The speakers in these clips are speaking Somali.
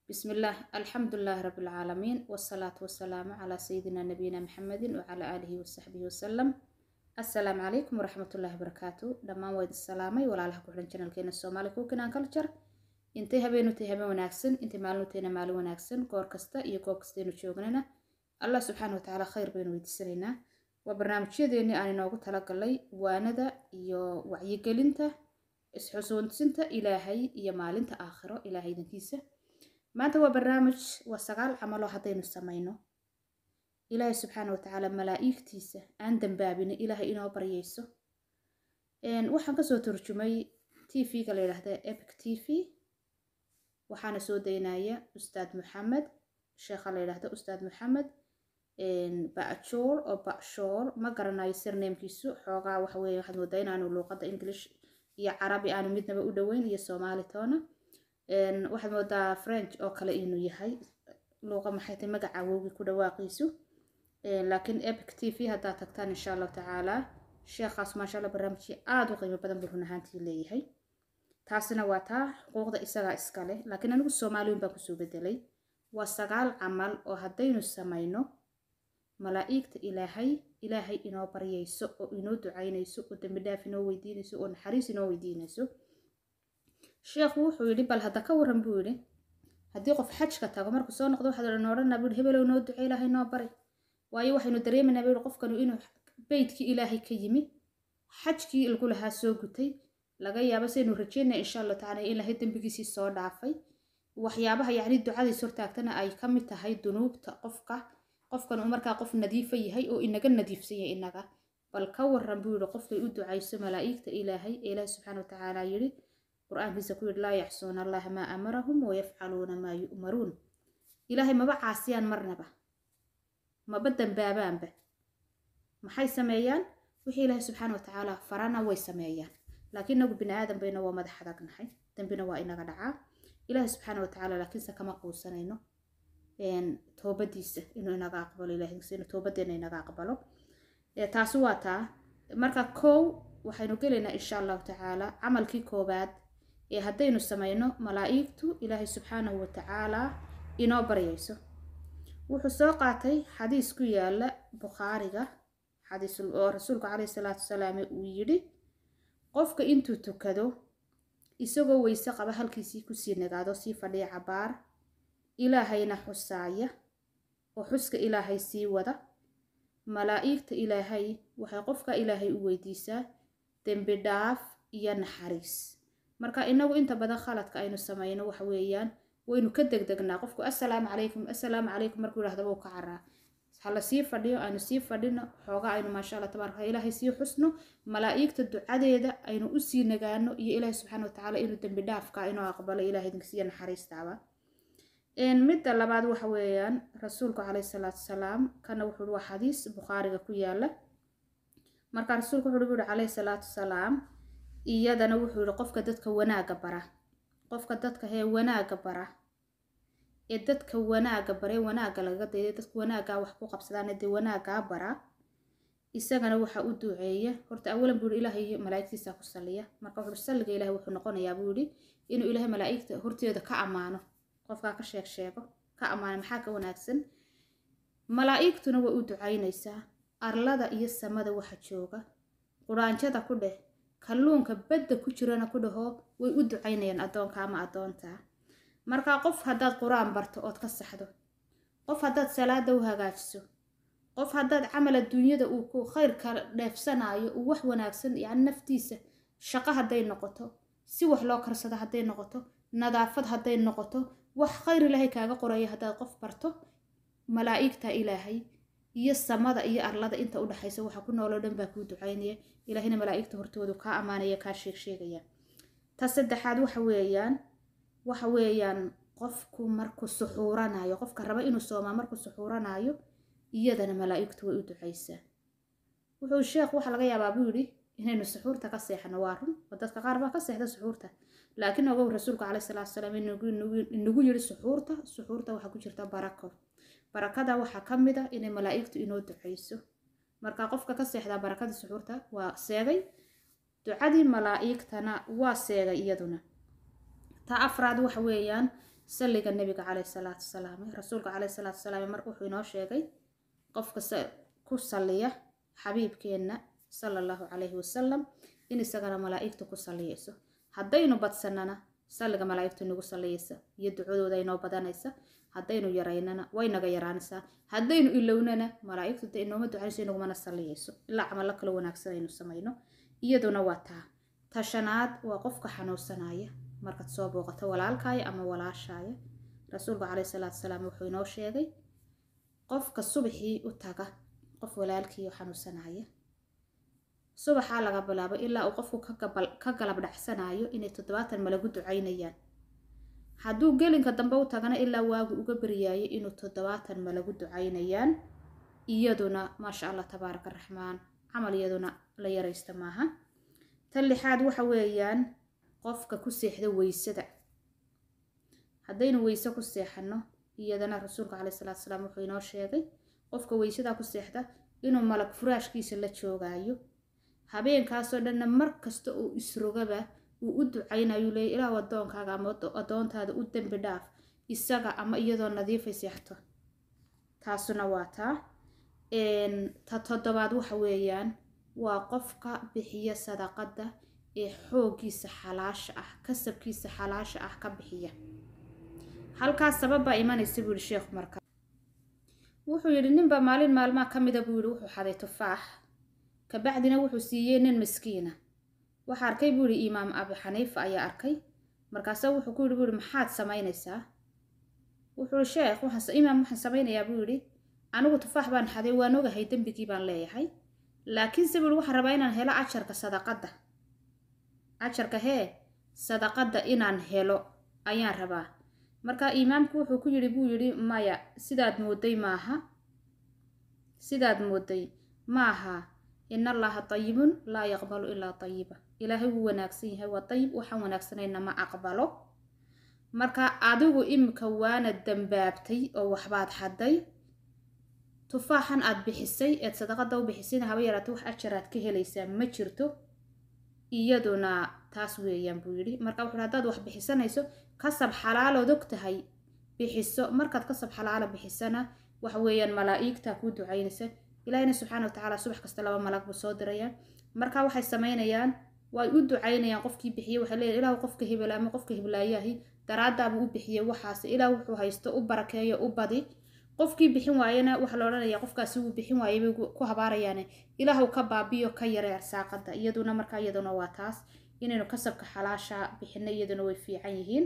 بسم الله الحمد لله رب العالمين والصلاة والسلام على سيدنا نبينا محمد وعلى آله وصحبه وسلم السلام عليكم ورحمة الله وبركاته دمان ويد السلامي ولا لها كحلن channel كينا الصومالي كوكنا كلتشر intay habeenu tahay habeen wanaagsan intay maalinu tahayna maalin wanaagsan goor kasta iyo goob kastaynu joognana allah subxaana watacaala khayr baynu weydiisanaynaa waa barnaamijyadeennii aan inoogu talagalay waanada iyo wacyigelinta isxusuunsinta ilaahay iyo maalinta aakhiro ilaahay idankiisa maanta waa barnaamij waa sagaal camaloo haddaynu samayno ilaahay subxaana watacaala malaa-igtiisa aan dambaabina ilaahay inoo baryayso waxaan kasoo turjumay t v-ga la yidhaahda epic t v waxaana soo daynaya ustaad maxamed sheekha la yidhaahdo ustaad maxamed bajool oo bacshool ma garanayo sirneemkiisu xoogaa waxaweye waxaad moodaa inaanu luuqadda english iyo carabi aanu midnaba u dhoweyn iyo soomaali toona waxaad moodaa french oo kale inuu yahay luuqa maxay tahay magaca awowgii ku dhawaaqiisu laakiin epic t v haddaad tagtaan insha allahu tacaala sheekhaas maasha allah barnaamijkii aada u qiimo badan buu run ahaantii leeyahay taasina waa taa xuquuqda isagaa iskale laakiin anigu soomaaliyin baan kusoo bedelay waa sagaal camal oo haddaynu samayno malaa-igta ilaahay ilaahay inoo baryayso oo inoo ducaynayso oo dembi dhaaf inoo weydiinayso oo naxariis inoo weydiinayso sheekhu wuxuu yidhi bal hadda ka waran buu yidhi haddii qof xajka tago markuu soo noqdo waxaad odhan odhanaa buu yidhi hebelow noo ducay ilaahay noo bari waayo waxaynu dareemaynaa buu yidhi qofkanu inuu beydkii ilaahay ka yimi xajkii lagu lahaa soo gutay laga yaabo saynu rajeynaya insha allahu tacala in ilaahay dembigiisii soo dhaafay waxyaabaha yacni ducadiis hortaagtana ay ka mid tahay dunuubta qofka qofkan uu markaa qof nadiifa yahay oo inaga nadiifsan yahay inaga bal ka waran buu yihi qofkay u ducayso malaa'igta ilaahay ee ilaahi subxaana watacaala yidhi qur-aankiisa ku yidhi laa yacsuuna allaha maa amarahum wayafcaluuna maa yu'maruun ilaahay maba caasiyaan marnaba maba dambaabaanba maxay sameeyaan wixii ilaahay subxaana watacaala farana way sameeyaan laakiin nagu bini aadan bayna waa madax adagnahay dambina waa inaga dhacaa ilaahay subxaana watacaala laakiinse kama quusanayno toobadiisa inuu inaga aqbalo ilahinuu toobadeena inaga aqbalo taasi waa taa marka kow waxaynu gelaynaa insha allahu tacaala camalkii koobaad ee haddaynu samayno malaa-igtu ilaahay subxaanahu watacaala inoo baryayso wuxuu soo qaatay xadiis ku yaala bukhaariga xadiis oo rasuulku caleyhi salaatu wasalaam uu yidhi qofka intuu tukado isagoo weyse qaba halkiisii kusii nagaado sii fadhiya cabaar ilaahayna xusaaya oo xuska ilaahay sii wada malaa-igta ilaahay waxay qofka ilaahay u weydiisaa dembi dhaaf iyo naxariis marka inagu inta badan khaladka aynu samayno waxa weeyaan waynu ka degdegnaa qofku assalaamu calaykum assalaamu calaykum markuu yidhahdaba u ka caraa hala sii fadhiyo aynu sii fadhino xoogaa aynu maasha alla tabaaraka ilaahay sii xusno malaa-igta ducadeeda aynu usii nagaano iyo ilaahay subxaana watacaala inuu dembi dhaafka inoo aqbalo ilahay idinksiiya naxariistaaba midda labaad waxa weeyaan rasuulku caleyhi salaatu wasalaam kana wuxuu waa xadiis bukhaariga ku yaala marka rasuulku wuxuu yihi caleyhi salaatu wasalaam iyadana wuxuu yihi qofka dadka wanaaga bara qofka dadka hee wanaaga bara ee dadka wanaaga baree wanaaga lagaga dayday dadka wanaagaa wax ku qabsadaan dee wanaagaa bara isagana waxaa u duceeya horta awalan buu yihi ilaahay malaaigtiisa ku saliya marka wuxuu salliga ilahay wuxuu noqonayaa buu yihi inuu ilaahay malaaigta horteeda ka ammaano qofkaa ka sheeg sheego ka ammaana maxaa ka wanaagsan malaa-igtuna way u ducaynaysaa arlada iyo samada waxa jooga quraanjada ku dheh kalluunka badda ku jirana ku dhaho way u ducaynayaan addoonka ama addoontaa markaa qof haddaad qur-aan barto ood ka saxdo qof haddaad salaada u hagaajiso qof haddaad camal adduunyada uu ku khayrka dheefsanaayo uu wax wanaagsan yacni naftiisa shaqo hadday noqoto si wax loo karsado hadday noqoto nadaafad hadday noqoto wax khayr ilaahay kaaga qoraya haddaad qof barto malaa-igta ilaahay iyo samada iyo arlada inta udhexaysa waxa ku nooloo dhan baa kuu ducaynaya ilaahayna malaa-igta hortoodu kaa ammaanaya kaa sheeg sheegaya ta saddexaad waxa weeyaan waxa weeyaan qofku markuu suxuuranayo qofka raba inuu soomaa markuu suxuuranayo iyadana malaa-igtu way u ducaysaa wuxuu sheekh waxa laga yaabaa buu yidhi inaynu suxuurta ka seexno waa run oo dadka qaar baa ka seexda suxuurta laakiin ogow rasuulku caleyhi salaatu wasalaam inagu yidhi suxuurta suxuurta waxaa ku jirta barako barakada waxaa ka mid a inay malaa-igtu inoo ducayso marka qofka ka seexdaa barakadii suxuurta waa seegay ducadii malaa-igtana waa seegay iyaduna ta afraad waxa weeyaan salliga nebiga caleyhi salaatu wasalaam rasuulka caleyhi salaatu wasalaam mar wuxuu inoo sheegay qofka ku salliya xabiibkeenna sala allahu calayhi wasalam in isagana malaa'igtu ku salliyayso haddaynu badsanana salliga malaa'igtu nagu salliyaysa iyo ducadooda inoo badanaysa haddaynu yaraynana way naga yaraanaysaa haddaynu ilownana malaa'igtu de inooma ducanayso inagumana salliyayso ilaa camallo kale wanaagsan aynu samayno iyaduna waa taa tashanaad waa qofka xanuunsanaya markaad soo booqato walaalkaaya ama walaashaaya rasuulku caleyhi salaatu wasalaam wuxuu inoo sheegay qofka subaxii u taga qof walaalkiioo xanuunsanaya subaxaa laga bilaabo ilaa uu qofku ka galab dhacsanayo inay toddobaatan malagu ducaynayaan hadduu gelinka dambe u tagana ilaa waagu uga baryaayo inuu toddobaatan malagu ducaynayaan iyaduna maasha allah tabaaraka raxmaan camal iyaduna la yaraysta maaha tan lixaad waxa weeyaan qofka ku seexda weysada haddaynu weyse ku seexano iyadana rasuulka caleyhi salaatu salaam wuxuu inoo sheegay qofka weysadaa ku seexda inuu malag furaashkiisa la joogaayo habeenkaasoo dhanna mar kasta uu isrogaba uu u ducaynayu leeyay ilaahu addoonkaaga ama addoontaada u dembi dhaaf isaga ama iyadoo nadiifay seexto taasuna waa taa ta toddobaad waxa weeyaan waa qofka bixiya sadaqadda ee xooggiisa xalaasha ah kasabkiisa xalaasha ah ka bixiya halkaas sababbaa imanaysa buu yihi sheekhu marka wuxuu yidhi ninbaa maalin maalmaha ka mida buu yidhi wuxuu xaday tufaax kabacdina wuxuu siiyey nin miskiina waxa arkay buu yihi imaam abi xaniifa ayaa arkay markaasa wuxuu ku yidhi buu yihi maxaad samaynaysaa wuxuu yihi sheekh imaam waxaan samaynayaa buu yidhi anigu tufaax baan xaday waan ogahay dembigii baan leeyahay laakiinse buu yihi waxaan rabaa inaan helo ajarka sadaqadda ajarka hee sadaqadda inaan helo ayaan rabaa marka imaamku wuxuu ku yidhi buu yidhi maya sidaad mooday maaha sidaad mooday maaha in allaha tayibun laa yaqbalu ilaa tayiba ilaahay wuu wanaagsan yahay waa dayib waxaan wanaagsanayna ma aqbalo marka adigu imika waana dambaabtay oo waxbaad xaday tufaaxan aad bixisay eed sadaqada u bixisayna haba yaraata wax ajaraad ka helaysaa ma jirto iyaduna taas weeyaan buu yidhi marka wuxuu haddaad wax bixisanayso kasab xalaalood og tahay bixiso markaad kasab xalaala bixisana waxa weeyaan malaa-igtaa kuu ducaynaysa ilaahina subxaana wa tacaala subax kasta laba malag buu soo diraya marka waxay samaynayaan way u ducaynayaan qofkii bixiyey waxay leeyahy ilaahu qofka hebel ama qofka heblaayahi daraadaabuu u bixiyey waxaas ilaah wuxuu haysto u barakeeyo u badi qofkii bixin waayena waxaa la odhanaya qofkaasi wuu bixin waayay bay ku habaarayaane ilaahu ka baabiyo ka yaree arsaaqada iyaduna marka iyaduna waa taas inaynu kasabka xalaasha bixino iyaduna way fiican yihiin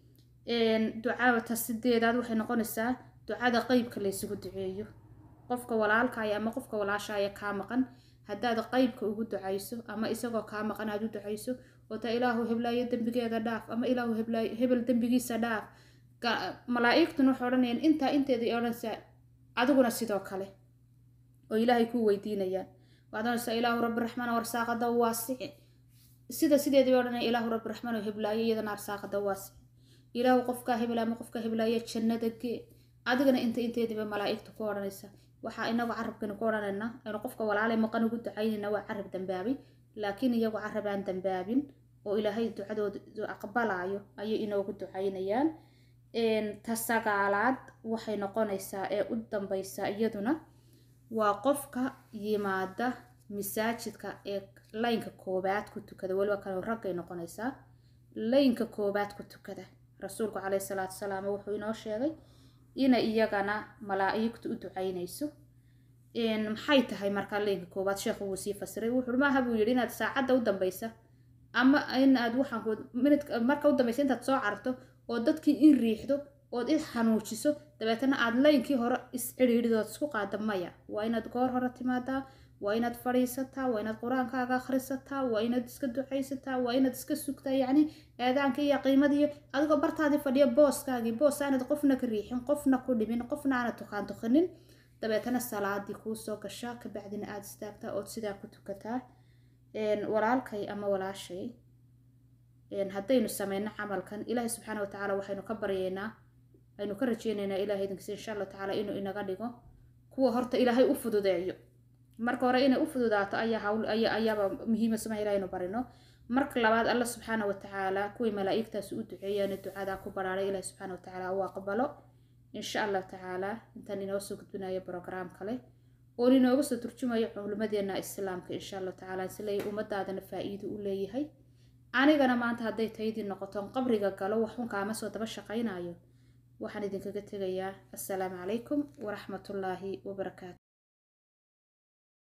ducada sideedaad waxay noqonaysaa ducada qeybka laysugu duceeyo qofka walaalkaaya ama qofka walaashaaya kaa maqan haddaad qeybka ugu ducayso ama isagoo kaa maqan aad u ducayso oo taa ilaahu heblaayo dembigeeda dhaaf ama ilaahu heblaayo hebel dembigiisa dhaaf malaa-igtuna waxay odhanayaan intaa inteedai odhanaysaa adiguna sidoo kale oo ilaahay kuu weydiinayaan waxaad odhanaysaa ilaahu rabbi raxmaan arsaaqada waasici sida sideedii bay odhanaya ilaahu rabbi raxmaan oo heblaayo iyadana arsaaqada waasici ilaahu qofkaa hebel ama qofka heblaaya jannada gee adigana inta inteediiba malaa-igtu ku odhanaysa waxaa inagu carabkani ku odhanaynaa aynu qofka walaale maqan ugu ducaynayna waa carab dambaabay laakiin iyagu carab aan dambaabin oo ilaahay ducadooda aqbalaayo ayay inoogu ducaynayaan ta sagaalaad waxay noqonaysaa ee u dambaysa iyaduna waa qofka yimaada masaajidka ee laynka koobaad ku tukada weliba kale raggay noqonaysaa laynka koobaad ku tukada rasuulku caleyhi salaatu wasalaam wuxuu inoo sheegay inay iyagana malaa-igtu u ducaynayso maxay tahay markaa laynka koobaad sheekhu wuu sii fasiray wuxuu maaha buu yidhi inaad saacadda u dambaysa ama in aad waxaan minid marka u dambaysa intaad soo carto oo dadkii in riixdo ood is xanuujiso dabeetana aad laynkii hore is cidhiidhidood isku qaada maya waa inaad goor hore timaadaa waa inaad fadhiisataa waa inaad qur-aankaaga akhrisataa waa inaad iska ducaysataa waa inaad iska sugtaa yacni eedaanka iyo qiimadiiyo adigoo bartaadii fadhiya booskaagii boos aanad qofna ka riixin qofna ku dhimin qofna aanad tukaan tukanin dabeetana salaadii kuu soo gashaa kabacdina aada istaagtaa ood sidaa ku tukataa walaalkay ama walaashay haddaynu sameyno camalkan ilaahay subxaana watacaala waxaynu ka baryaynaa aynu ka rajeynaynaa ilahay idinkiisa insha allahu tacaala inuu inaga dhigo kuwa horta ilaahay u fududeeyo marka hore inay u fududaato ayaa hawl ayaaba muhiima samaha ilahay inu barino marka labaad alla subxaana watacaala kuwii malaa-igtaasi u duceeyeen ducadaa ku baraaray ilahi subxaana watacaala uu aqbalo insha allahu tacaala intaan inoo soo gudbinayo brograam kale oon inooga soo turjumayo culimadeena islaamka insha allahu tacaala isleeyahy ummadaadana faa-iido u leeyahay anigana maanta hadday taydii noqoton qabriga galo waxun kaama soo daba shaqaynayo waxaan idinkaga tegayaa assalaamu calaykum waraxmatullaahi wabarakaatu